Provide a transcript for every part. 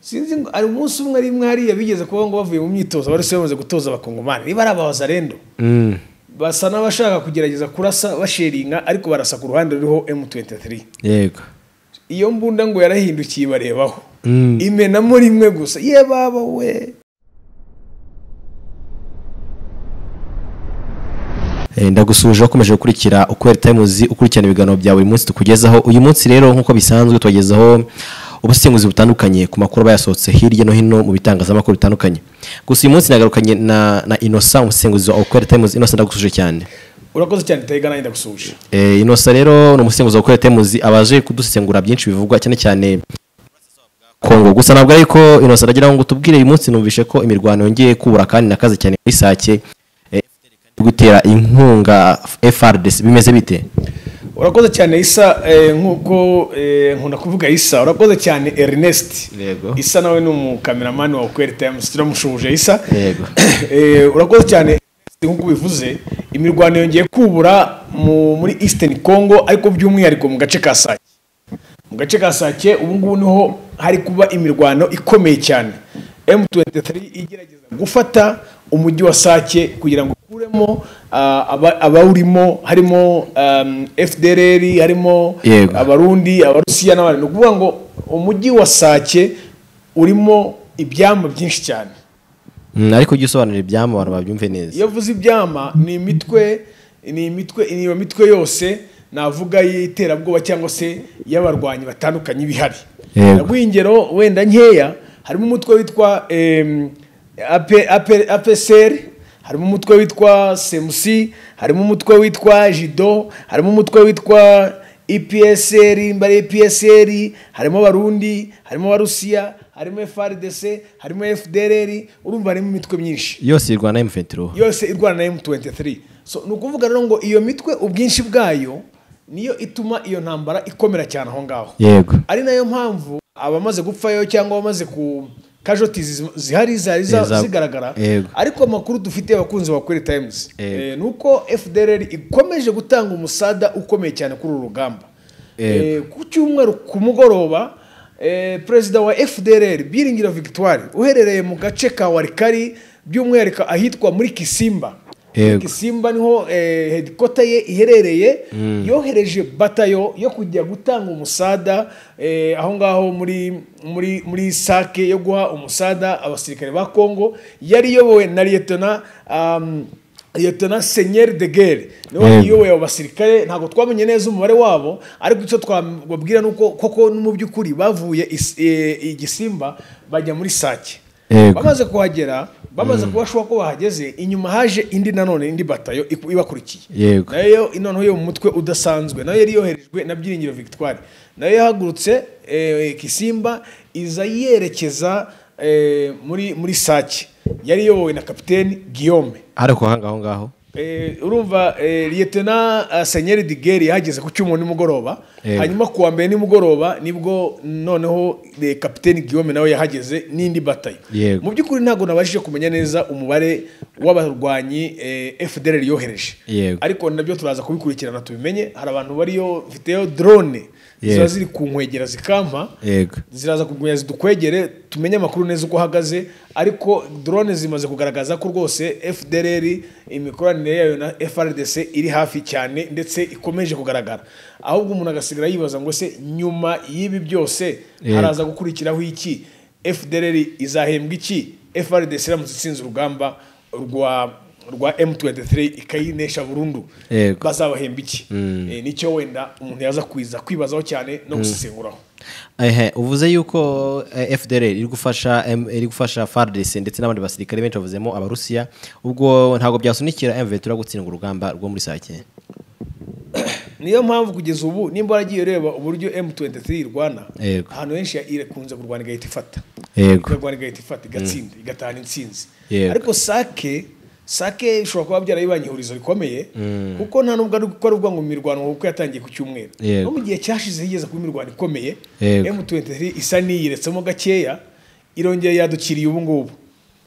sinzi ngo hari umunsi umwe ari mwe hariya bigeze kuba ngo bavuye mu myitozo bari bamaze gutoza abakongomani niba ari abazarendo basa n'abashaka kugerageza kurasa basheringa ariko barasa ku ruhande ruriho M23 yego iyo mbunda ngo yarahindukiye barebaho imenamo rimwe gusa ye baba we Eh, ndagusubije wakomeje gukurikira ukwera times ukurikirana ibiganiro bya buri munsi tukugezaho uyu munsi rero nk'uko bisanzwe tubagezaho ubusesenguzi butandukanye ku makuru aba yasohotse hirya no hino mu bitangazamakuru bitandukanye gusa uyu munsi nagarukanye na, na inosa umusesenguzi wa ukwera times inosa ndagusubije cyane urakoze cyane tega nanjye ndagusuje eh, inosa rero ni umusesenguzi wa ukwera times abaje kudusesengura byinshi bivugwa cyane cyane kongo gusa ntabwo ariko inosa aragira ngo tubwire uyu munsi numvishe ko imirwano yongeye kubura kandi nakaze cyane muri sake eh, gutera inkunga FRDC bimeze bite urakoze cyane isa eh, nk'uko eh, nkunda kuvuga isa urakoze cyane ernest Yego. isa nawe ni umukameramani wa ukweri times turamushubuje isa Yego. Eh, urakoze cyane Ernest, nk'uko ubivuze imirwano yongeye kubura mu, muri eastern congo ariko by'umwihariko mu gace ka sake mu gace ka sake ubu ngubu niho hari kuba imirwano ikomeye cyane m23 igerageza gufata umujyi wa sake kugira ngo ukuremo ah, aba- abawurimo harimo um, fdrr harimo Yego. abarundi abarusiya n'abandi ni ukuvuga ngo umujyi wa sake urimo ibyama byinshi cyane Mm, ariko ujye usobanurira ibyama abantu babyumve neza iyo avuze ibyama ni imitwe ni imitwe ni iyo mitwe yose navuga y'iterabwoba cyangwa se y'abarwanyi batandukanye bihari Yego. naguha ingero wenda nkeya harimo umutwe witwa em, AP AP apsr harimo umutwe witwa semusi harimo umutwe witwa jido harimo umutwe witwa epsr mbari epsr harimo abarundi harimo abarusiya harimo frdc harimo fdrr urumva harimo imitwe myinshi yose irwana na M23 yose irwana na M23 so ni ukuvuga rero ngo iyo mitwe ubwinshi bwayo niyo ituma iyo ntambara ikomera cyane aho ngaho yego ari nayo mpamvu abamaze gupfayo cyangwa abamaze ku casualties zihari zari za- Eza- zigaragara Yego. ariko amakuru dufite abakunzi ba Kweli Times Yego. eh, ni uko FDLR ikomeje gutanga umusada ukomeye cyane kuri uru rugamba Yego. Eh, ku cyumweru ku mugoroba eh, perezida wa FDLR Byiringiro Victoire uherereye mu gace ka Warikari by'umwihariko ahitwa muri Kisimba Yego. Kisimba niho eh, headquarter ye iherereye yohereje batayo yo kujya gutanga umusada eh, aho ngaho muri muri muri sake yo guha umusada abasirikare ba Kongo yari iyobowe na Lieutenant um, Lieutenant Seigneur de Guerre niwe Yego. iyoboye abo basirikare ntabwo twamenye neza umubare wabo ariko icyo twababwira ni uko koko no mu by'ukuri bavuye is- eh, i Gisimba bajya muri sake Yego. bamaze kuhagera bamaze kubashuka ko bahageze inyuma haje indi nanone indi batayo iku- ibakurikiye Yego. nayo noneho yo mu mutwe udasanzwe nayo yari yoherejwe na byiringiro victoire nayo yahagurutse eh, kisimba iza yerekeza eh, muri muri sake yari iyobowe na kapiteni guillaume ariko ahanga aho ngaho Eh, urumva eh, liyetena eh, senyeri digeri yahageze ku cyuma nimugoroba Yego. hanyuma ku wa mbere nimugoroba nibwo noneho eh, kapiteni guillaume nawe yahageze n'indi batayo Yego. mu by'ukuri ntabwo nabashije kumenya neza umubare w'abarwanyi eh, fdr yohereje Yego. ariko nabyo turaza kubikurikirana tubimenye hari abantu bariyo bafiteyo drone ziba Yego. ziri ku nkwegera zikampa yego ziraza kugumya zidukwegere tumenye amakuru neza uko ahagaze ariko drone zimaze kugaragaza ko rwose fdr imikoranire yayo na frdc iri hafi cyane ndetse ikomeje kugaragara ahubwo umuntu agasigara yibaza ngo se nyuma y'ibi byose Yego. haraza gukurikiraho iki fdr izahembwa iki frdc iramutse itsinze urugamba rwa rwa m23 ikayinesha burundu Yego. bazabahemba iki Eh, nicyo wenda umuntu yaza kwiza kwibazaho cyane no gusesenguraho ehe uvuze yuko eh, FDL iri gufasha em- iri gufasha FARDC ndetse n'abandi basirikare benshi bavuzemo abarusiya ubwo ntabwo byasunikira M23 gutsindwa urugamba rwo muri sake niyo mpamvu kugeza ubu nimba waragiye ureba uburyo M23 irwana Yego. ahantu henshi ya- irakunze kurwana igahita ifata yego ikarwana igahita ifata igatsinda igatahana intsinzi Yego. ariko sake sake ishobora kuba byarayibanye ihurizo rikomeye kuko nta nubwo ari ko ari ukuvuga ngo imirwano kuko yatangiye ku cyumweru Yego. no mu gihe cyashize higeze kuba imirwano ikomeye Yego. M23 isa n'iyiretsemo gakeya irongera yadukiriye ubu ngubu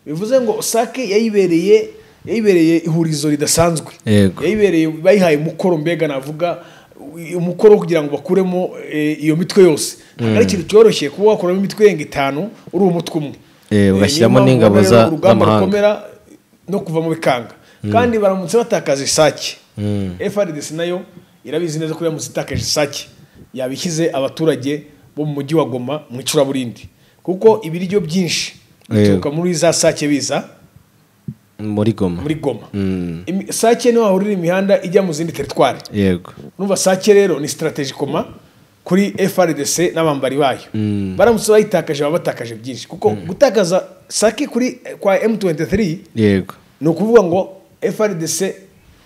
bivuze ngo sake yayibereye yayibereye ihurizo ridasanzwe Yego. yayibereye bayihaye umukoro mbega navuga umukoro wo kugira ngo bakuremo eh, iyo mitwe yose ntabwo ari ikintu cyoroshye kuba wakuramo imitwe irenga itanu uri umutwe umwe Eh, Eh, ugashyiramo niyo mpamvu n'ingabo rero za- urugamba z'amahanga. rukomera no kuva mu bikanga kandi baramutse batakaza isake frdc nayo irabizi neza ko iramutse itakaje isake yabishyize abaturage bo mu mujyi wa goma mu icuraburindi kuko ibiryo byinshi bituruka muri za sake biza muri goma muri goma Imi- sake niho hahurira imihanda ijya mu zindi teritwari yego numva sake rero ni sitarateji koma kuri frdc n'abambari bayo baramutse bayitakaje baba batakaje byinshi kuko gutakaza sake kuri kwa m23 yego ni ukuvuga ngo frdc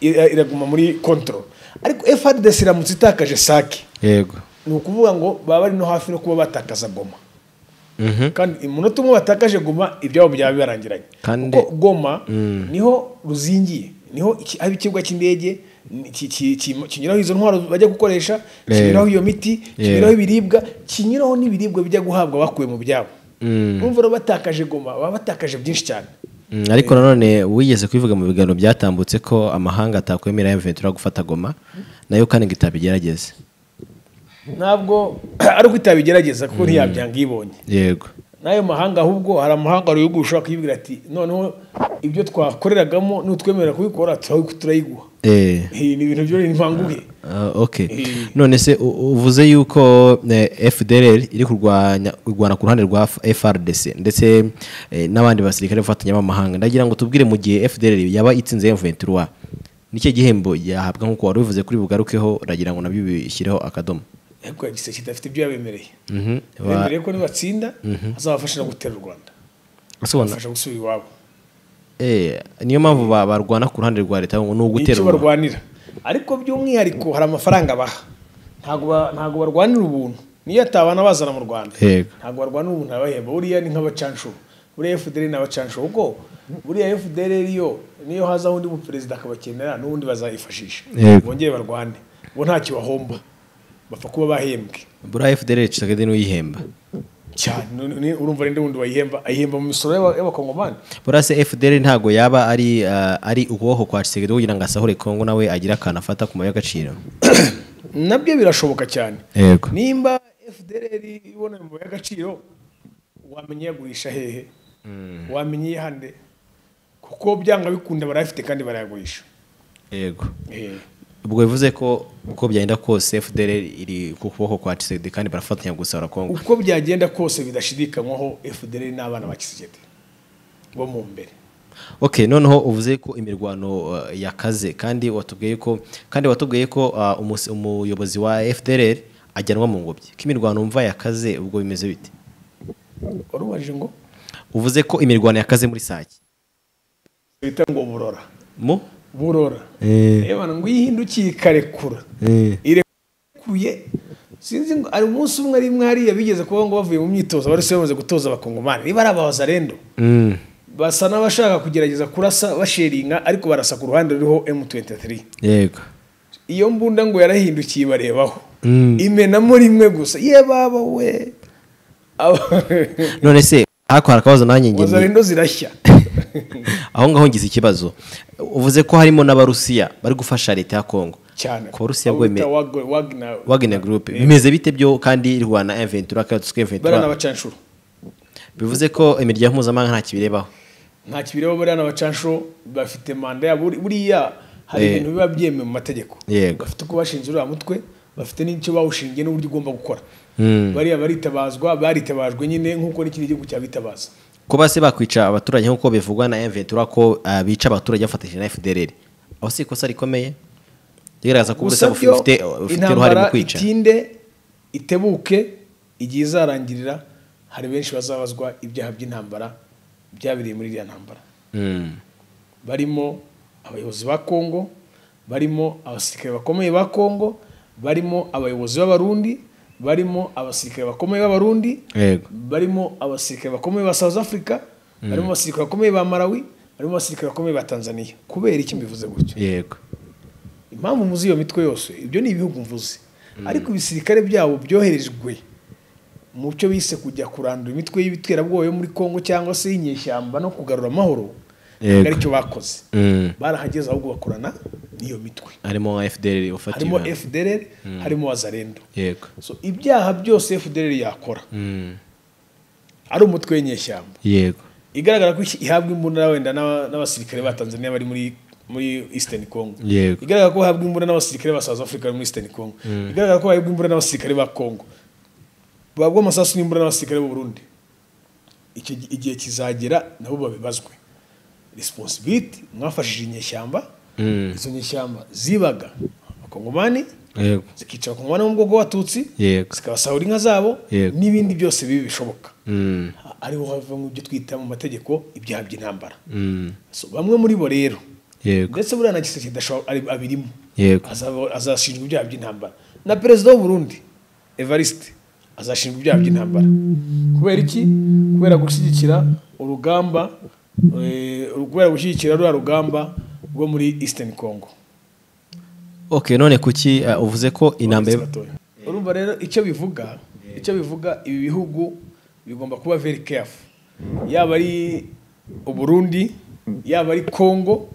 ira- iraguma muri control ariko frdc iramutse itakaje sake yego ni ukuvuga ngo baba bari no hafi no kuba batakaza goma Mhm. kandi umunota umwe watakaje goma ibyabo byaba bibarangiranye Kandi- kuko goma niho ruzingiye niho iki- aho ikibuga cy'indege ni- ki- ki- ki- kinyuraho izo ntwaro bajya gukoresha Eh. kinyuraho iyo miti Yeah. kinyuraho ibiribwa kinyuraho n'ibiribwa bijya guhabwa bakuye mu byabo Mm. urumva rero batakaje goma baba batakaje byinshi cyane Mm, ariko nanone wigeze kubivuga mu biganiro byatambutse ko amahanga atakwemera M23 gufata goma nayo kandi ngo itabigerageze ntabwo ari uko itabigerageza kuko ntiyabyanga iyibonye yego n'ayo mahanga ahubwo hari amahanga mu bihugu ushobora kuyibwira ati noneho ibyo twakoreragamo n'utwemerera kubikora turabi- turayiguha eh Iyi ni ibintu byo ni impanguhe Ah, ok Eh. none se u- uvuze yuko eh, FDLR iri kurwanya kurwana ku ruhande rwa F- FRDC ndetse eh, n'abandi basirikare bafatanyamahanga ndagira ngo tubwire mu gihe FDLR yaba itsinze M23 nicyo gihembo yahabwa nk'uko wari ubivuze kuri bugarukeho ndagira ngo nabyo bishyireho akadomo ariko ya giseke idafite ibyo yabemereye Mhm. Ba- bemereye ko nibatsinda azabafasha no gutera u rwanda Asobanura- abafasha gusubira iwabo Eh, niyo mpamvu ba- barwana ku ruhande rwa leta ngo ni icyo uguterura barwanira ariko by'umwihariko hari amafaranga baha ntabwo ba- ntabwo barwanira ubuntu niyo atabana bazana mu rwanda Yego. ntabwo barwanira ubuntu arabahemba buriya ni nk'abacanshuro buriya fdr ni abacanshuro kuko buriya fdr yo niyo hazaho undi muperezida akabakenera n'ubundi bazayifashisha Yego. bongere barwane bo ntacyo bahomba bapfa kuba bahembwe buriya fdr cisagede n'uyihemba cyane ni- ni- urumva rero undi wayihemba ayihemba mu misoro y'aba- y'abakongomani buriya se fdr ntabwo yaba ari ah, ari ukuboko kwa cisagede kugira ngo asahure kongo nawe agire akantu afata ku mabuye y'agaciro nabyo birashoboka cyane yego nimba fdr ibona mu y'agaciro wamenya iyagurisha hehe wamenya iyihande kuko byanga bikunda barayafite kandi barayagurisha yego Eh, ubwo bivuze ko uko byagenda kose fdr iri ku kuboko kwa cisagede kandi barafatanya gusahura kongo uko byagenda kose bidashidikanywaho fdr n'abana ba kisigede bo mu mbere ok noneho uvuze ko imirwano uh, yakaze kandi watubwiye ko kandi watubwiye ko ah, umus- umuyobozi wa fdr ajyanwa mu ngobyi ko imirwano wumva yakaze ubwo bimeze bite warubajije ngo uvuze ko imirwano yakaze muri sake bita ngo burora mu burora rebana ngo iyihindukiye ikarekura irekuye sinzi ngo hari umunsi umwe ari imwe hariya bigeze kuba ngo bavuye mu myitozo bari bamaze gutoza abakongomani niba ari abahoza rendo Mm. basa n'abashaka kugerageza kurasa basheringa ariko barasa ku ruhande ruriho M23 yego iyo mbunda ngo yarahindukiye barebaho Mm. imenamo rimwe gusa ye baba we Aba- none se hakora akabazo nanjye waza ngeni rendo zirashya aho ngaho ngize ikibazo uvuze ko harimo n'abarusiya bari gufasha leta ya kongo cyane ku barusiya Abo bita bwemeye Wagner- Wagner- wagner group bimeze bite byo kandi rwana eventura kandi bariya ni eventura abacanshuro bivuze ko imiryango mpuzamahanga nta kibirebaho nta kibireba bariya ni abacanshuro bafite manda yabo Buri- buriya hari Eh. ibintu biba byemewe mu mategeko Yego. bafite uko bashinze uriya mutwe bafite n'icyo bawushingiye n'uburyo ugomba gukora Mm. bariya baritabazwa baritabajwe nyine nk'uko n'ikindi gihugu cyabitabaza kuba se bakwica abaturage nk'uko bivugwa na eventura ko ah, bica abaturage bafatanyije na fdr aho si ikosa rikomeye rigaragaza ko uburusiya byo bufite bufite uruhare mu intambara kwica itinde itebuke igihe izarangirira hari benshi bazabazwa ibyaha by'intambara byabereye muri iriya ntambara Mm. barimo abayobozi ba kongo barimo abasirikare bakomeye ba kongo barimo abayobozi b'abarundi barimo abasirikare bakomeye b'abarundi yego barimo abasirikare bakomeye ba South Africa barimo abasirikare bakomeye ba Malawi barimo abasirikare bakomeye ba Tanzania kubera iki mbivuze gutyo yego impamvu muzi iyo mitwe yose ibyo ni ibihugu mvuze ariko ibisirikare byabo byoherejwe mu cyo bise kujya kurandura imitwe y'ibiterabwoba yo muri Kongo cyangwa se y'inyeshyamba no kugarura amahoro ntabwo Yego. aricyo bakoze barahageze ahubwo bakorana n'iyo mitwe harimo fdr harimo ufatirwa fdr harimo wazarendo yego so ibyaha byose fdr yakora Mm. ari umutwe w'inyeshyamba yego igaragara ko ihabwa imbunda wenda n'aba- n'abasirikare ba tanzania bari muri muri eastern congo Yego. igaragara ko bahabwa imbunda n'abasirikare ba south africa bari muri eastern congo igaragara ko bahabwa imbunda n'abasirikare ba congo bahabwa amasasu n'imbunda n'abasirikare b'u burundi icyo gi- igihe kizagera nabo babibazwe responsibility mwafashije inyeshyamba Mm. izo nyeshyamba zibaga abakongomani yego zikica abakongomani bo mu bwoko bw'abatutsi yego zikabasahura inka zabo Yego. n'ibindi byose bibi bishoboka Mm. ariho havamo ibyo twita mu mategeko ibyaha by'intambara Mm. So, bamwe muri bo rero yego ndetse buriya na giseke kidashobora- ari- abirimo yego Azaba- azashinjwa ibyaha by'intambara na perezida w'u Burundi evariste azashinjwa ibyaha by'intambara kubera iki kubera gushyigikira urugamba eh, kubera gushyigikira ruriya rugamba rwo muri eastern congo ok none kuki ah, uvuze ko intambara urumva rero icyo bivuga icyo bivuga ibi bihugu bigomba kuba very careful yaba ari uburundi yaba ari congo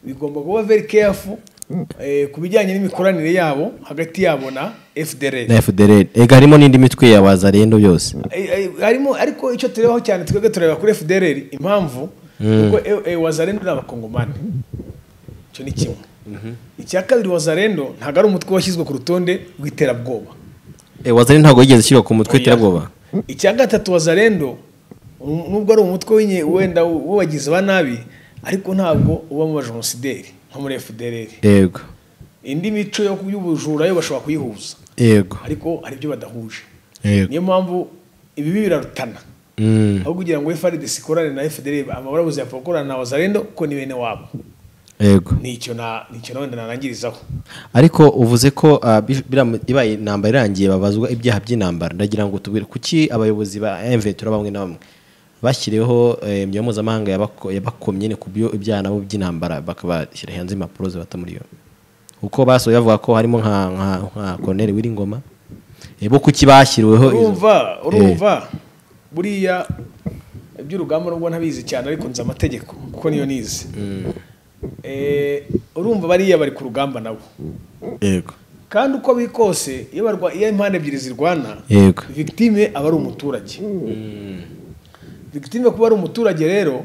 bigomba kuba very careful eh, ku bijyanye n'imikoranire yabo hagati yabo na fdr na fdr ega harimo n'indi mitwe ya wazarendo yose Eh, eh, harimo ariko icyo turebaho cyane twebwe tureba kuri fdr impamvu kuko wazarendo ni abakongomani icyo ni kimwe icya kabiri wazarendo ntabwo ari umutwe washyizwe ku rutonde rw'iterabwoba Eh, wazarendo ntabwo yigeze ashyirwa ku mutwe iterabwoba icya gatatu wazarendo um- nubwo ari umutwe w'inye wenda w'abagizi ba nabi ariko ntabwo uba mu bajenosideri nko muri fdr yego indi mico yo y'ubujura yo bashobora kuyihuza yego ariko hari ibyo badahuje yego niyo mpamvu ibibi birarutana Mm. aho kugira ngo FRDC ikorane na fdr amabarabuze yapfa gukorana na wazarendo kuko ni bene wabo yego nicyo na nicyo na wenda narangirizaho ariko uvuze ko ah, bi- bira- ibaye intambara irangiye babazwa ibyaha by'intambara ndagira ngo tubwire kuki abayobozi ba mvetura bamwe na bamwe bashyiriweho eh, imyuga mpuzamahanga yabako- yabakomye ni ku byo ibyaha nabo by'intambara bakabashyira hanze impapuro zibata muri yombi kuko basohoye bavuga ko harimo nka nka nka Colonel Wiringoma Eh, bo kuki bashyiriweho izo- urumva Eh, urumva buriya iby'urugamba nubwo ntabizi cyane ariko nzi amategeko kuko niyo nize Eh, urumva bariya bari ku rugamba nabo yego kandi uko biri kose iyo barwa- iyo impande ebyiri zirwana yego victime aba ari umuturage victime kuba ari umuturage rero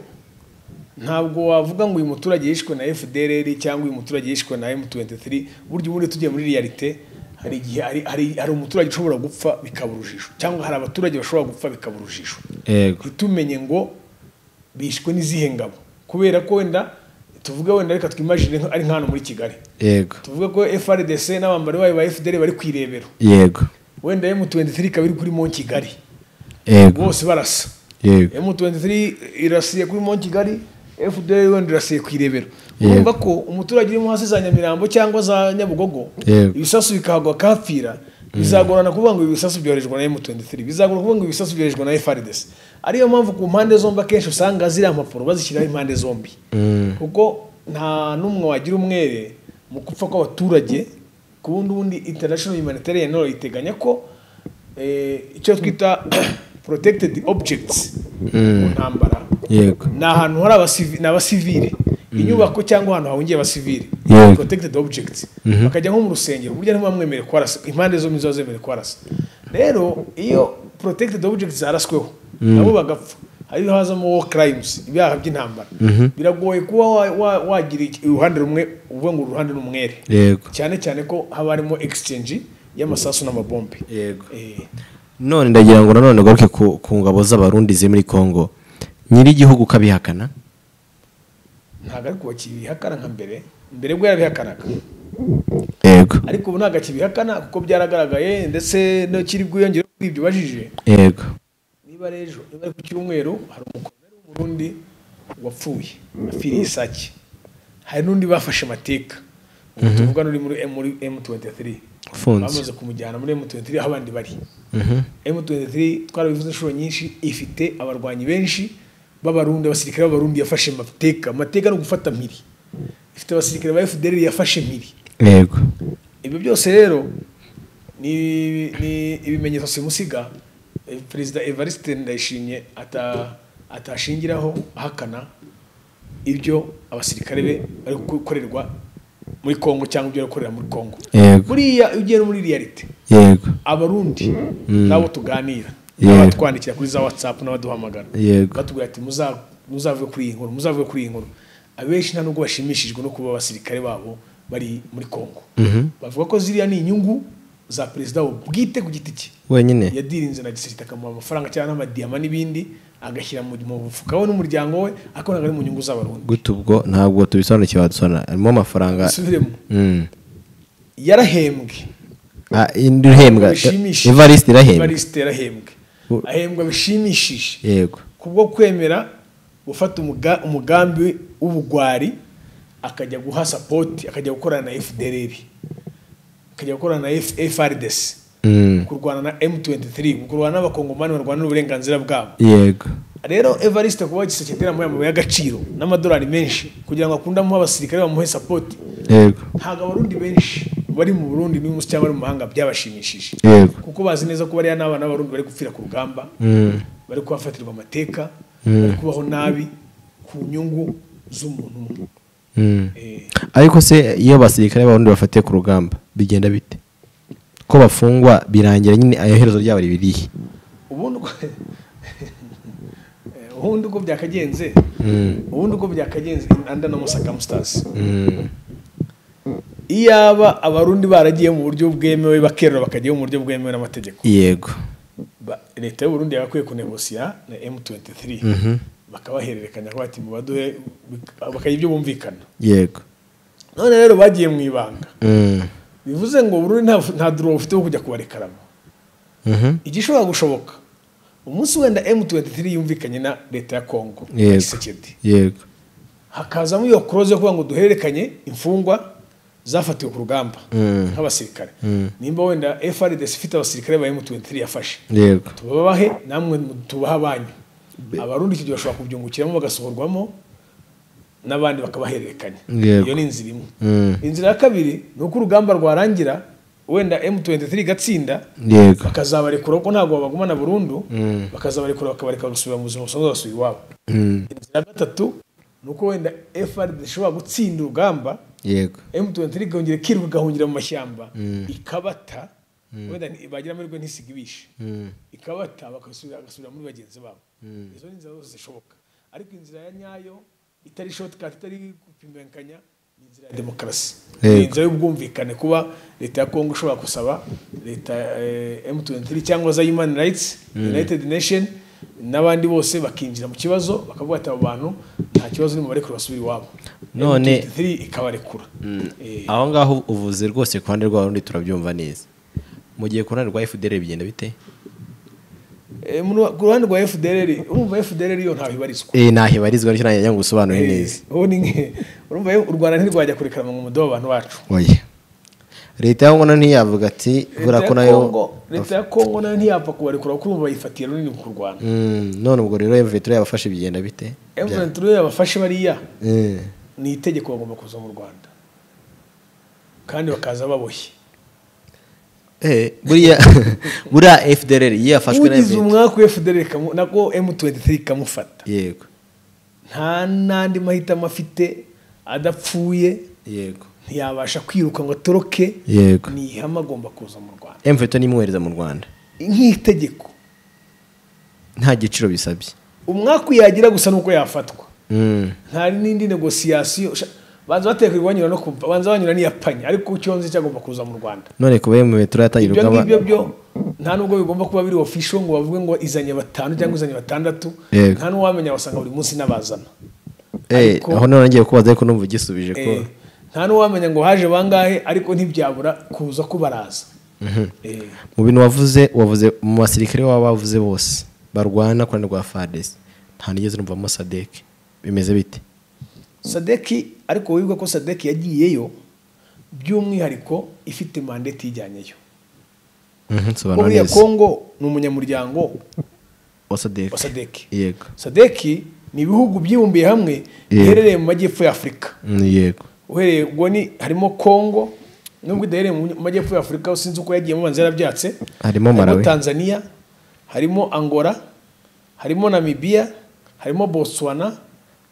ntabwo wavuga ngo uyu muturage yishwe na FDLR cyangwa uyu muturage yishwe na M23 burya ubundi tugiye muri realite hari igihe hari, hari, hari umuturage ushobora gupfa bikaba urujijo cyangwa hari abaturage bashobora gupfa bikaba urujijo yego ntitumenye ngo bishwe n'izihe ngabo kubera ko wenda tuvuge wenda reka twimagine nka- ari nk'ahantu muri Kigali yego tuvuge ko FRDC n'abambari bayo ba FDL bari ku irebero yego wenda M23 ikaba iri kuri Mont Kigali yego bose barasa yego M23 irasiye kuri Mont Kigali FDL wenda irasiye ku irebero Yego. urumva ko umuturage uri hasi za Nyamirambo cyangwa za Nyabugogo Yego. ibisasu bikahagwa kafira bizagorana kuvuga ngo ibi bisasu byoherejwe na M23 bizagorana kuvuga ngo ibi bisasu byoherejwe na FRDC ariyo mpamvu ku mpande zombi akenshi usanga ziriya mpapuro bazishyiraho impande zombi Mm. kuko nta n'umwe wagira umwere mu gupfa kw'abaturage ku bundi bundi international humanitarian law iteganya ko eh, icyo twita protected objects mu ntambara yego ni ahantu hari abasivi- ni abasivile inyubako cyangwa ahantu hahungiye abasivile Yego. protected objects bakajya nko mu rusengero burya ntibamwemerere kuharasa impande zombi ziba zemerewe kuharasa rero iyo protected objects zarasweho nabo bagapfa hariho hazamo war crimes ibyaha by'intambara biragoye kuba wa- wa- wagira iki- uruhande rumwe uvuga ngo uru ruhande ni umwere yego cyane cyane ko haba harimo exchange y'amasasu n'amabombe yego Eh, none ndagira ngo nanone ugaruke ku, ku ngabo z'abarundi ziri muri congo nyir'igihugu ukabihakana ntabwo ariko bakibihakana nka mbere mbere bwo yarabihakanaga yego ariko ubu ntabwo akibihakana kuko byaragaragaye ndetse no kiri bwiyongere kuri ibyo ubajije yego niba ari ejo niba ari ku cyumweru hari umukomere w'umurundi wapfuye apfiriye isake hari n'undi bafashe mateka ubu tuvuga n'uri muri M- muri M23 ufunze bamaze kumujyana muri M23 aho abandi bari Mhm. M23 twarabivuze inshuro nyinshi ifite abarwanyi benshi b'abarundi abasirikare b'abarundi yafashe mateka mateka ni ugufata mpiri ifite abasirikare ba FDL yafashe mpiri yego ibyo byose rero ni ni ibimenyetso simusiga eh, perezida evariste ndayishimye ata- atashingiraho ahakana ibyo abasirikare be bari gukorerwa muri kongo cyangwa ibyo bari gukorera muri kongo Yego. buriya iyo ugiye no muri realite yego abarundi nabo tuganira Yego. abatwandikira kuri za watsapu n'abaduhamagara Yego. batubwira ati "Muza- muzavuge kuri iyi nkuru muzavuge kuri iyi nkuru abenshi nta nubwo bashimishijwe no kuba abasirikare babo bari muri kongo bavuga ko ziriya ni inyungu za perezida wo bwite ku giti cye wenyine yadirinze na gisirikare akamuha amafaranga cyangwa n'amadiyama n'ibindi agashyira mu mu mufuka we n'umuryango we ariko ntabwo ari mu nyungu z'abarundi gute ubwo ntabwo tubisobanukiwe wadusobanura harimo amafaranga dusubiremo Mm. yarahembwe Ah, indi irahembwa Bishimishe. ivariste irahembwa Evariste yarahembwe U- ahembwa bishimishije yego kubwo kwemera gufata umuga- umugambi w'ubugwari akajya guha sapoti akajya gukorana na fdrr akajya gukorana na F- frdc Mm. kurwana na m23 kurwana n'abakongomani barwanira uburenganzira bwabo yego rero evariste kuba giseketera muri amabuye y'agaciro n'amadolari menshi kugira ngo akunde amuhe abasirikare bamuhe sapoti yego ntabwo abarundi benshi bari mu burundi n'umunsi cyangwa bari mu mahanga byabashimishije yego kuko bazi neza ko bariya n'abana b'abarundi bari gupfira ku rugamba Mm. bari kubafatirwa amateka bari kubaho nabi ku nyungu z'umuntu umwe Mm. Eh, ariko se iyo abasirikare b'abarundi bafatiye ku rugamba bigenda bite ko bafungwa birangira nyine ayo herezo ryabo ribirihe ubundi uko Eh, ubundi uko byakagenze ubundi uko byakagenze anda no musakamusitasi iyaba abarundi baragiye mu buryo bwemewe bakerura bakajyayo mu buryo bwemewe n'amategeko yego Ba- leta y'uburundi yagakwiye kunegosiya na m23 bakabahererekanya ko bati mubaduhe bakagira ibyo bumvikana yego none rero bagiye mu ibanga Mm. bivuze ngo Burundi nta, nta duro bufite wo kujya kubarekaramo Mhm. igishobora gushoboka umunsi wenda M23 yumvikanye na leta ya Kongo Yego. Tshisekedi. yego hakazamo iyo clause yo kuvuga ngo duhererekanye imfungwa zafatiwe ku rugamba Mm. nk'abasirikare nimba wenda FRDC ifite abasirikare ba M23 yafashe yego tubabahe namwe mu- tubahe abanyu abarundi icyo gihe bashobora kubyungukiramo bagasohorwamo n'abandi bakabahererekanya Yego. iyo ni inzira imwe Mm. inzira ya kabiri ni uko urugamba rwarangira wenda M23 igatsinda yego bakazabarekura kuko ntabwo babagumana burundu bakazabarekura bakabareka gusubira mu buzima busanzwe basubira iwabo Mm. inzira ya gatatu ni uko wenda FRD ishobora gutsinda urugamba yego M23 ikongera ikirirwa igahungira mu mashyamba ikabata wenda ni- bagira amahirwe ntisigibishe ikabata bagasubira bagasubira muri bagenzi babo izo ni inzira zose zishoboka ariko inzira ya nyayo itari shortcut itari gupimbanganya ni inzira ya demokarasi ni Yego. inzira y'ubwumvikane kuba leta ya kongo ishobora gusaba leta eh, M23 cyangwa za human rights united nation n'abandi bose bakinjira mu kibazo bakavuga ati abo bantu nta kibazo ni mubarekure basubire iwabo None- M23 ikabarekura Eh, aho ngaho uvuze rwose ku ruhande rw'abarundi turabyumva neza mu gihe ku ruhande rwa fdr bigenda bite Eh, mu- ku ruhande rwa FDLR urumva FDLR yo ntaho ibarizwa eh ntaho ibarizwa nicyo nanjye njya ngo usobanure neza Eh, ubu ni nke- urumva u Rwanda ntirwajya kurekarama mu mudobo abantu bacu oya leta ya ngono ntiyavuga ati Leta bura ya ko nayo Congo- leta ya Kongo nayo ntiyapfa kubarekura kuko urumva bayifatiye runini ku Rwanda Mm, none ubwo rero mvitire yabafashe bigenda bite M23 yabafashe bariya Eh, ni itegeko bagomba kuza mu Rwanda kandi bakaza baboshye eh, buriya buriya fdr iyo yafashwe na ugize mvitire umwaka wa FDLR kamu- nako M23 ikamufata yego nta n'andi mahitamo afite adapfuye yego ntiyabasha kwiruka ngo atoroke yego ni ihame agomba kuza mu Rwanda mvitire nimwohereza mu rwanda nk'itegeko nta giciro bisabye umwaka uyagira gusa nuko yafatwa Mm, nta n'indi negosiyasiyo sha- banza bateka ibibanyura no kumva banza banyura n'iyapanye ariko cyonze cyagomba kuza mu rwanda none kuba mvitire yatangira ibyo urugamba ngibyo byo nta nubwo bigomba kuba biri ofisho ngo bavuge ngo izanye batanu cyangwa izanye batandatu Yego. nta n'uwamenya wasanga buri munsi n'abazana Eh, ariko- aho none ngiye kubaza ariko numva ugisubije ko Eh, nta n'uwamenya ngo haje bangahe ariko ntibyabura kuza ko baraza Eh, mu bintu wavuze wavuze mu basirikare baba bavuze bose barwana ku ruhande rwa fadesi nta nigeze numvamo sadeke bimeze bite sadeki ariko wibuke ko sadeki yagiyeyo by'umwihariko ifite mandeti ijyanyeyo Mhm, kuko sobanura buriya neza kongo ni umunyamuryango wa sadeke wa sadeki yego sadeki ni ibihugu byibumbiye hamwe Yego. biherereye mu majyepfo ya afurika Mm, yego uhereye ubwo ni harimo kongo nubwo idaherereye mu majyepfo ya afurika sinzi uko yagiyemo banza yarabyatse Harimo Malawi. tanzania harimo angola harimo namibiya harimo botswana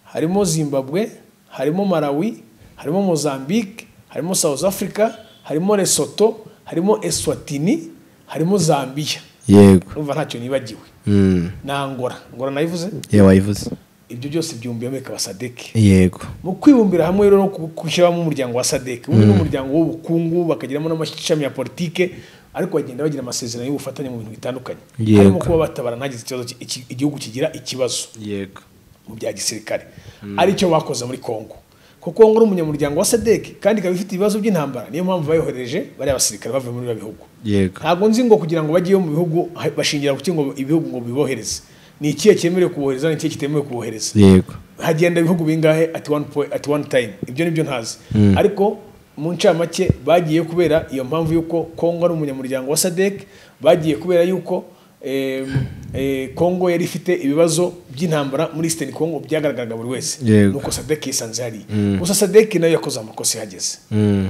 harimo zimbabwe harimo malawi harimo mozambique harimo south africa harimo lesotho harimo eswatini harimo zambia yego urumva ntacyo nibagiwe Mm. na angora angora nayivuze iyo wayivuze ibyo byose byumbiyemo ikaba sadeke yego mu kwibumbira hamwe rero no gushyiramo umuryango wa sadeke umwe ni umuryango w'ubukungu bakagiramo n'amashami ya politike ariko bagenda bagira amasezerano y'ubufatanye mu bintu bitandukanye Yego. harimo kuba batabara ntagize ikibazo ki- iki- igihugu kigira ikibazo yego mu bya gisirikare aricyo bakoze muri kongo kuko kongo ari umunyamuryango wa sadeke kandi ikaba ifite ibibazo by'intambara niyo mpamvu bayohereje bariya basirikare bavuye muri biriya bihugu yego ntabwo nzi ngo kugira ngo bajyeyo mu bihugu ha- bashingira kuki ngo ibihugu ngo bibohereze ni ikihe cyemerewe kubohereza ni ikihe kitemewe kubohereza yego hagenda ibihugu bingahe at one point, at one time ibyo nibyo ntazi ariko mu ncamake bagiye kubera iyo mpamvu y'uko kongo ari umunyamuryango wa sadek bagiye kubera y'uko eh, eh, kongo yari ifite ibibazo by'intambara muri eastern congo byagaragaraga buri wese Yego. nuko sadek yisanze hariya gusa sadek nayo yakoze amakosa ihageze Mm.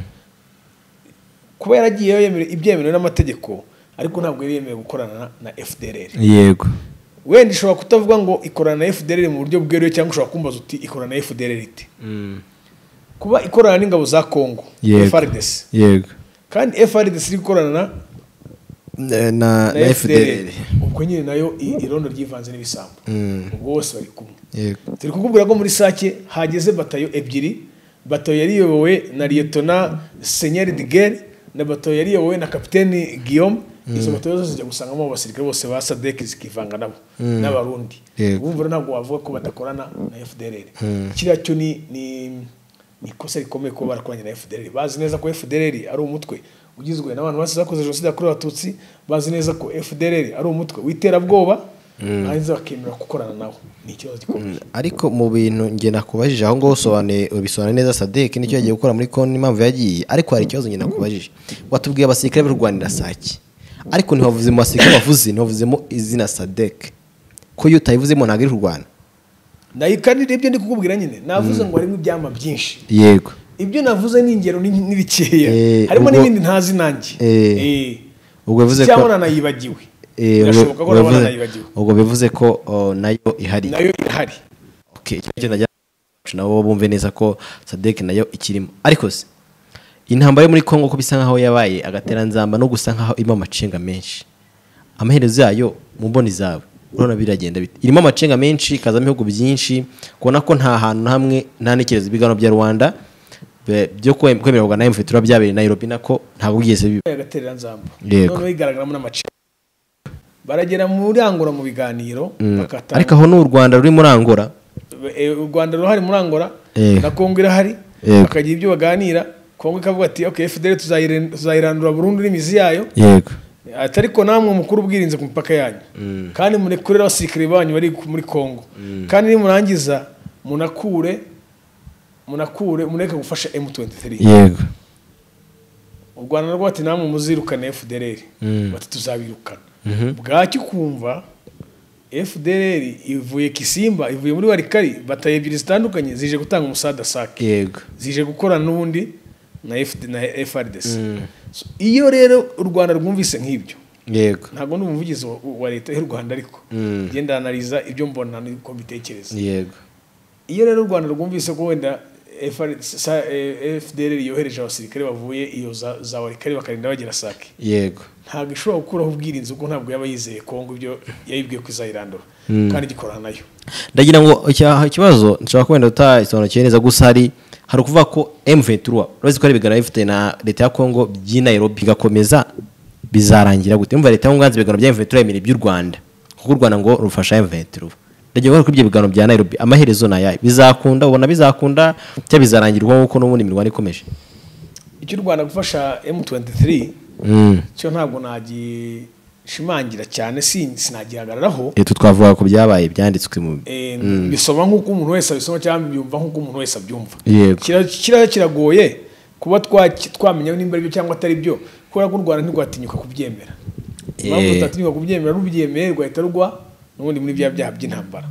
kuba yaragiyeyo yemere- ibyemerewe n'amategeko ariko ntabwo yari yemewe gukorana na- na fdrr yego wenda ishobora kutavuga ngo ikorana na fdrr mu buryo bweruye cyangwa ushobora kumbaza uti ikorana na fdrr ite Mm. kuba ikorana n'ingabo za kongo Yego. FRDC yego kandi FRDC iri gukorana na, na na- na na FDL fdr ubwo nyine nayo i- irondo ryivanze n'ibisambo ubwo bose bari kumwe yego turi kukubwira ko muri sake hageze batayo ebyiri batayo yari iyobowe na liyetona senyeri digeri na batayo yari iyobowe na kapiteni guillaume izo batayo zose zijya gusangamo abo basirikare bose ba sadek zikivanga nabo n'abarundi Yego. ubu rero ntabwo wavuga ko badakorana na fdr kiriya cyo ni ni ni ikosa rikomeye kuba barakoranye na fdr bazi neza ko fdr ari umutwe ugizwe n'abantu basize bakoze jenoside yakorewe abatutsi bazi neza ko fdr ari umutwe w'iterabwoba hanze bakemera gukorana nawo ni ikibazo gikomeye ariko mu bintu njye nakubajije aho ngaho usobanuye ubisobanura neza sadek nicyo yagiye gukora muri konti impamvu yagiye ariko hari ikibazo njye nakubajije watubwiye abasirikare b'u rwanda sake ariko ntiwavuze mu basirikare bavuze ntiwavuzemo izina sadek ko iyo utayivuzemo ntabwo ari kurwana nayo kandi ibyo ndi kukubwira nyine navuze ngo harimo ibyama byinshi yego ibyo navuze ni ingero ni- ni bikeya Eh, harimo ubwo- n'ibindi ntazi nanjye Eh, Eh. ubwo bivuze ko- cyangwa nanayibagiwe Eh, birashoboka ko ubwo nabona bivuze- nayibagiwe ubwo bivuze ko oh, nayo ihari nayo irahari Okay, icyo cyo najya nabo bumve neza ko sadek nayo ikirimo ariko se intambara yo muri congo ko bisa nkaho yabaye agateranzamba no gusa nkaho irimo amacenga menshi amaherezo yayo mu mboni zawe urabona biragenda bite irimo amacenga menshi ikazamo ibihugu byinshi kubona ko nta hantu na hamwe nta n'icyerezo ibiganiro bya rwanda be- byo kwe- kwemererwa na mv tura byabereye nairobi nako ntabwo bigeze biba agaterera nzamba Yego. noneho igaragaramo n'amace baragera muri angora mu biganiro bakata ariko aho ni u rwanda ruri muri angora Eh, u rwanda ruhari muri angora Yego. na kongo irahari Yego. bakagira ibyo baganira kongo ikavuga ati ok fdr tuzayiren- tuzayirandura burundu n'imizi yayo yego ati ariko namwe mukuru ubwirinzi ku mipaka yanyu kandi murekurire abasirikare banyu bari ku- muri congo kandi nimurangiza munakure munakure mureke gufasha m23 yego u rwanda rwo bati namwe muzirukane fdr bati tuzabirukana bwacyo ukumva fdr ivuye kisimba ivuye muri warikari bataye ebyiri zitandukanye zije gutanga umusada sake yego zije gukorana n'ubundi na FD na FRDC So, iyo rero u Rwanda rwumvise nk'ibyo yego ntabwo ni umuvugizi wa- wa leta y'u rwanda ariko ngenda analiza ibyo mbona nuko mbitekereza yego iyo rero u rwanda rwumvise ko wenda FR sa- eh, fdr yohereje abasirikare bavuye iyo za- za warikare bakarinda bagera sake yego ntabwo ishobora gukuraho ubwirinzi kuko ntabwo yaba yizeye kongo ibyo yayibwiye ko izayirandura kandi igikorana nayo ndagira ngo icya- ikibazo nshobora kuba wenda utagisobanukiwe neza gusa hari hari ukuvuga ko M23 urazi ko ari ibiganiro bifite na leta ya Congo by'i Nairobi bigakomeza bizarangira gute umva leta y'ubwanzi ibiganiro bya M23 yemera iby'u Rwanda kuko u Rwanda ngo rufasha M23 ndagira ngo kuri ibyo biganiro bya Nairobi amaherezo ni ayahe bizakunda ubona bizakunda cyangwa bizarangirwa nk'uko n'ubundi imirwano ikomeje icyo u rwanda gufasha m23 mm. cyo ntabwo nagishimangira cyane sin- sinagihagararaho leta twavuga ku byabaye byanditswe mu Eh, bisoma nk'uko umuntu wese abisoma cyangwa byumva nk'uko umuntu wese abyumva Yego. Kira- kiriya kiragoye kuba twaki- twamenya nimba ari byo cyangwa atari byo kubera ko u rwanda ntirwatinyuka kubyemera impamvu Eh. rutatinyuka kubyemera rubyemeye rwahita rugwa n'ubundi muri bya byaha by'intambara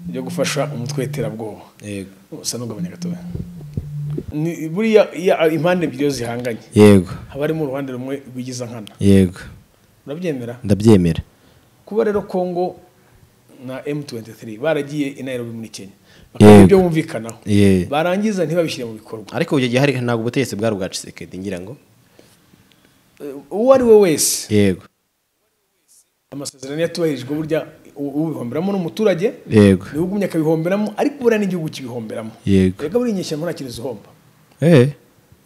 byo gufasha umutwe w'iterabwoba yego usa n'ugabanya gatoya Ni- buriya iyo impande ebyiri iyo zihanganye yego haba harimo uruhande rumwe rwigiza nkana yego urabyemera ndabyemera kuba rero kongo na M23 baragiye i Nairobi muri Kenya bakora ibyo bumvikanaho Yeah. barangiza ntibabishyire mu bikorwa ariko icyo gihe hari ntabwo ubutegetsi bwari ubwa Tshisekedi ngira ngo Eh, uwo ari we wese yego amasezerano yatubahirijwe burya u- ubihomberamo n'umuturage yego niwe ugumye akabihomberamo ariko buriya n'igihugu kibihomberamo Yego. rega buri inyeshyamba nta kintu zihomba eh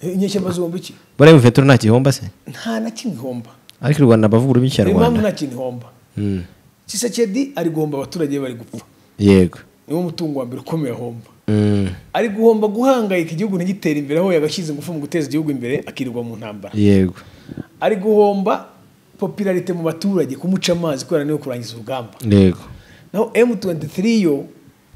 Eh, inyeshyamba zihomba iki buriya mvetero nta gihomba se nta na kimwe ihomba ariko u Rwanda bavuga ururimi niyo mpamvu cy'Ikinyarwanda nta kintu ihomba Mm. kisekedi ari guhomba abaturage be bari gupfa yego niwo mutungo wa mbere ukomeye ahomba Mm. ari guhomba guhangayika igihugu ntigitere imbere aho yagashyize ingufu mu guteza igihugu imbere akirirwa mu ntambara yego ari guhomba popularite mu baturage kumuca amazi kubera niwe kurangiza urugamba yego naho M23 yo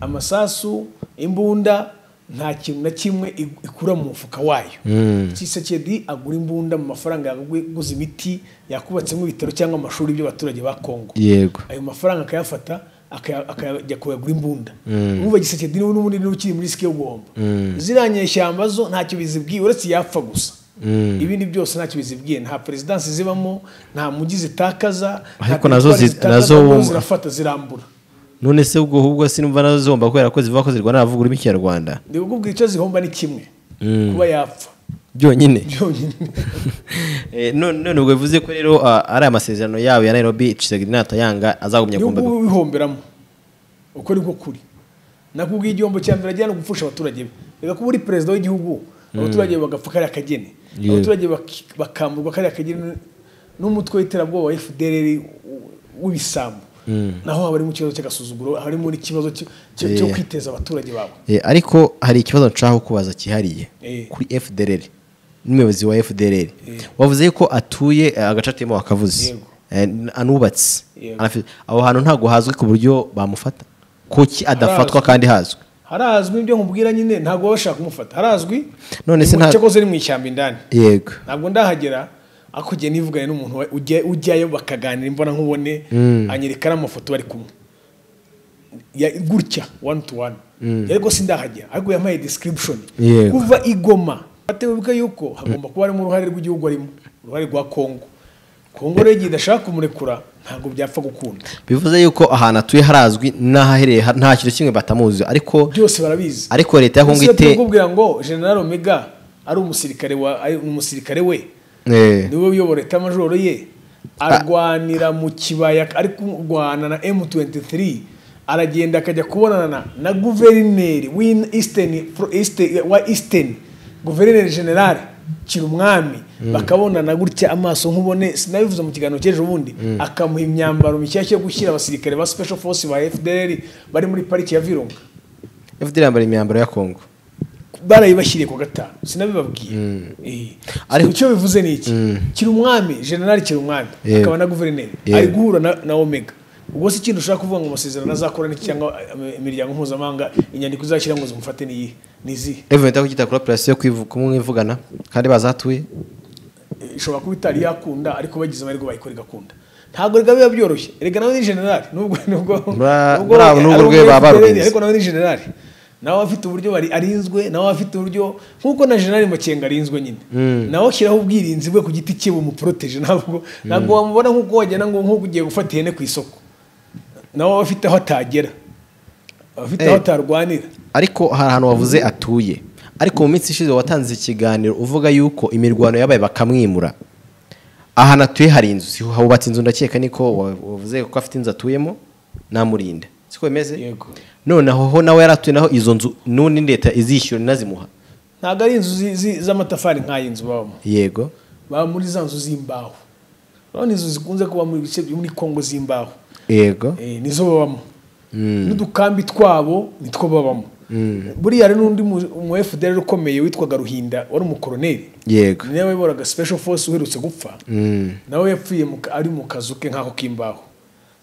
amasasu imbunda nta kintu na kimwe ig- ikura mu mufuka wayo Mm. Tshisekedi agura imbunda mu mafaranga yaguze imiti yakubatsemo ibitaro cyangwa amashuri by'abaturage ba Kongo yego ayo mafaranga akayafata akaya- akajya kuyagura imbunda Mm. mwumva Tshisekedi niwe n'ubundi niwe ukiri muri risike yo guhomba Mm. ziriya nyeshyamba zo ntacyo bizibwiye uretse yapfa gusa Mm. ibindi byose ntacyo bizibwiye nta perezidansi zibamo nta mujyi zitakaza nta Ariko nazo teritwari zi- zitakaza, nazo- ahubwo zirafata zirambura none se ubwo ahubwo sinumva nazo zihomba kubera ko zivuga ko zirwana bavuga ururimi cy'Ikinyarwanda ni ukubwira icyo zihomba ni kimwe kuba yapfa byonyine byonyine Eh, none none ubwo bivuze ko rero ah, ari amasezerano yabo ya Nairobi Tshisekedi natayanga azagumya niyo kumva ngubu wihomberamo uko ni ko kuri nakubwiye igihombo cya mbere ajyana gupfusha abaturage be reka kuba uri perezida w'igihugu abaturage be bagapfa kariya kageni Yeah. abaturage baki- bakamburwa kariya kageni n'umutwe w'iterabwoba wa FDLR w- w'ibisambo naho haba harimo ikibazo cy'agasuzuguro harimo n'ikibazo cyo- cyo cyo Yeah. kwiteza abaturage babo Eh, ariko hari ikibazo nshaka kubaza cyihariye Eh. kuri FDLR n'umuyobozi wa FDLR wavuze yuko atuye eh, agace atuyemo wakavuze Yego. Eh, n- anubatse Yego. Anafi- aho hantu ntabwo hazwi ku buryo bamufata kuki adafatwa kandi hazwi harazwi ibyo nkubwira nyine ntabwo baba bashaka kumufata harazwi None se nta- cyakoze ari mu ishyamba indani yego ntabwo ndahagera ariko ugiye nivugane n'umuntu wa- ujya- ujyayo bakaganira imbona nkubone anyereka n'amafoto bari kumwe Ya- gutya one to one ariko sindahagera ariko yampaye description Yego. kuva igoma atebuka yuko hagomba kuba harimo uruhare rw'igihugu arimo uruhare rwa Kongo Kongo rero igihe idashaka kumurekura ntabwo byapfa gukunda bivuze yuko ahantu atuye harazwi n'ahahereye ha- nta kintu kimwe batamuzi ariko byose barabizi ariko leta ya Kongo Ese ite turakubwira ngo general omega ari umusirikare wa ari umusirikare we Eh, niwe uyobora etamajoro ye arwanira mu kibaya ari kurwana na M23 aragenda akajya kubonana na, na guverineri w'in- Eastern, pro- Eastern, wa Eastern guverineri general Kirumwami bakabonana gutya amaso nk'ubone sinabivuze mu kiganiro cy'ejo bundi akamuha imyambaro mishyashya yo gushyira abasirikare ba Special Force ba FDLR bari muri pariki ya Virunga FDLR yambara imyambaro ya Kongo barayibashyiriye ku gatanu sinabibabwiye Eh. Ariko- icyo bivuze ni iki kiri umwami generali kiri umwami Yego. akaba na guverineri Yego. ari guhura na, na omega ubwo si ikintu ushaka kuvuga ngo amasezerano azakora n'iki cyangwa eh, imiryango mpuzamahanga inyandiko izashyira ngo zimufate ni iyihe ni izihe Revenue itari kwita kuri operation yo kwivu- kumwivugana kandi bazatuye Eh, ishobora kuba itari yakunda ariko bagize amahirwe bayikora igakunda ntabwo rega biba byoroshye rega nawe ni generali nubwo nubwo Bra- bravo, n'ubwo rwe baba barumvise. ariko nawe ni generali nawe afite uburyo bari arinzwe nawe afite uburyo nk'uko na generali makenga arinzwe nyine nawe ashyiraho ubwirinzi bwe ku giti cye bumuproteje ntabwo ntabwo wamubona nk'uko wagenda ngo nk'uko ugiye gufata ihene ku isoko nawe aba afite aho atagera aba afite aho Eh. atarwanira ariko hari ahantu wavuze atuye ariko mu minsi ishize watanze ikiganiro uvuga yuko imirwano yabaye bakamwimura ahantu atuye hari inzu si- hubatse inzu ndakeka niko wa- wavuze ko afite inzu atuyemo namurinda siko bimeze Yego. noneho ho nawe yari atuye naho izo nzu n'undi leta izishyura inazimuha ntabwo ari inzu zi- zi- z'amatafari nk'ayi nzu babamo yego baba muri za nzu z'imbaho urabona izo zikunze kuba muri bice byo muri kongo z'imbaho yego Eh, nizo babamo n'udukambi twabo nitwo babamo buriya hari n'undi mu- mu fdr ukomeye witwaga ruhinda wari umukoroneri yego ni nawe wayoboraga special force uherutse gupfa nawe yapfuye mu ka- ari mu kazu ke nk'ako k'imbaho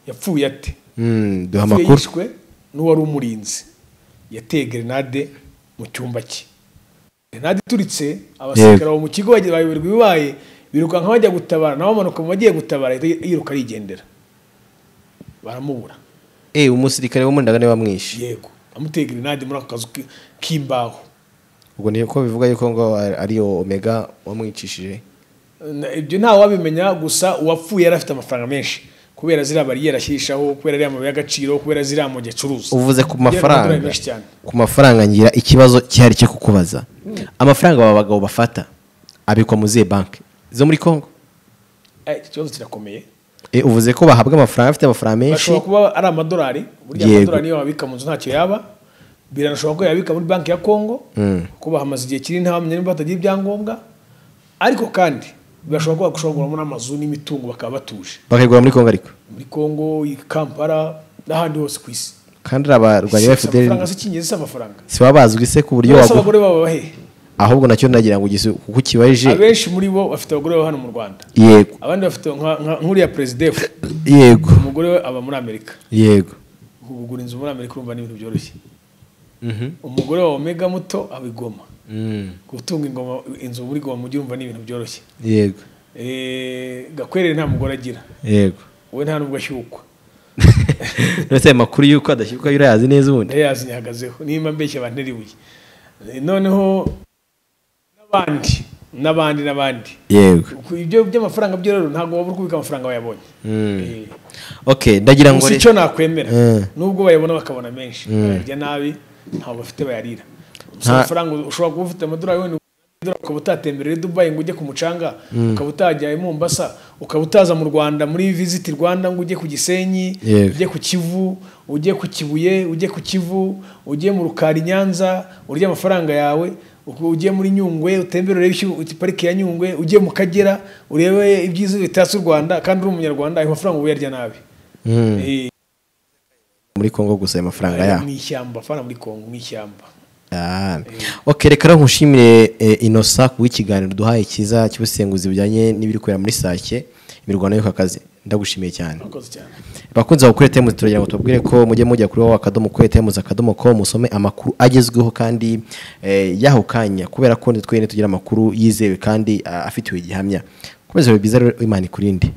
yapfuye ate Mm, Yapfuye duha amakuru yishwe n'uwari umurinzi yateye grenade mu cyumba cye grenade ituritse abasirikare Yego. baba mu kigo bagira- bayoberwa ibibaye birukanka bajya gutabara nawe amanuka mu bagiye gutabara ahita yiruka arigendera baramubura eh umusirikare wo muri ndagane bamwishe yego amuteye grenade muri ako kazu ki- k'imbaho ubwo ni ko bivuga yuko ngo ari- ariyo omega wamwicishije Na- ibyo nta wabimenya gusa uwapfuye yari afite amafaranga menshi ku kubera ziriya bariyeri ashyirishaho kubera ariya mabuye y'agaciro kubera ziriya mujyi acuruza uvuze ku Agera amadorari mafaranga menshi cyane ku mafaranga ngira ikibazo cyihari cyo kukubaza amafaranga aba bagabo bafata abikwa mu zihe banki zo muri congo Eh, iki kibazo kirakomeye Eh, uvuze ko bahabwa amafaranga afite amafaranga menshi bashobora kuba ari amadolari burya Yego. amadolari niyo wabika mu nzu ntacyo yaba biranashoboka ko yabika muri banki ya kongo kuko bahamaze igihe kinini nta bamenya niba batagira ibyangombwa ariko kandi birashoboka ko bashobora kuguramo n'amazu n'imitungo bakaba batuje bakayigura muri congo ariko muri kongo i kampala n'ahandi hose ku isi kandi uriya barwanyi ba Si fdr amafaranga si icyingenzi si amafaranga si baba bazwi se ku buryo bose waguha abagore baba bahe ahubwo nacyo nagira ngo ugise kuko ukibaje abenshi muri bo bafite abagore baba hano mu rwanda yego abandi bafite nka- nka- nk'uriya perezida efu yego umugore we aba muri amerika yego kugura inzu muri amerika urumva ni ibintu byoroshye umugore wa omega muto aba i Goma Mm, gutunga ingoma inzu muri goma mujyi urumva ni ibintu byoroshye yego Eh, gakwerere nta mugore agira yego we nta nubwo ashyukwa ndetse ayo makuru y'uko adashyirwa yuriya azi neza ubundi ndayazi ntihagazeho nimba mbeshya abantu nteribuye Eh, noneho n'abandi n'abandi n'abandi yego Ku- ibyo by'amafaranga byo rero ntabwo wabura kubika amafaranga wayabonye Eh, ok ndagira ngo gusa re- icyo nakwemera Eh. nubwo bayabona bakabona menshi bayarya nabi ntabwo bafite bayarira gusa Nta- amafaranga ushobora kuba ufite amadolari wenda amadolari ukaba utatembereye dubayi ngo ujye ku mucanga ukaba utajya i mombasa ukaba utaza mu rwanda muri visiti rwanda ngo ujye ku gisenyi Yego. ujye ku kivu ujye ku kibuye ujye ku kivu ujye mu rukari i nyanza urye amafaranga yawe uko- ujye muri nyungwe utembere urebe ishyu- pariki ya nyungwe ujye mu kagera urebe ibyiza bitatse u rwanda kandi uri umunyarwanda ayo mafaranga uba uyarya nabi Mm, Eh, muri congo gusa ayo mafaranga yaho mu ishyamba fana muri kongo mu ishyamba Ah. ok reka rero nkushimire eh, inosa ku bw'ikiganiro duhaye cyiza cy'ubusenguzi bujyanye n'ibiri kubera muri sake imirwano yo ku kazi ndagushimiye cyane murakoze cyane bakunze bakore temuzi turagira ngo tubabwire ko mujye mujya kuri wowe akadomo kwe temuzi akadomo ko musome amakuru agezweho kandi eh, y'aho kanya kubera ko nitwe nyine tugira amakuru yizewe kandi ah, afitiwe gihamya kubera ibyo byiza rero imana ikurinde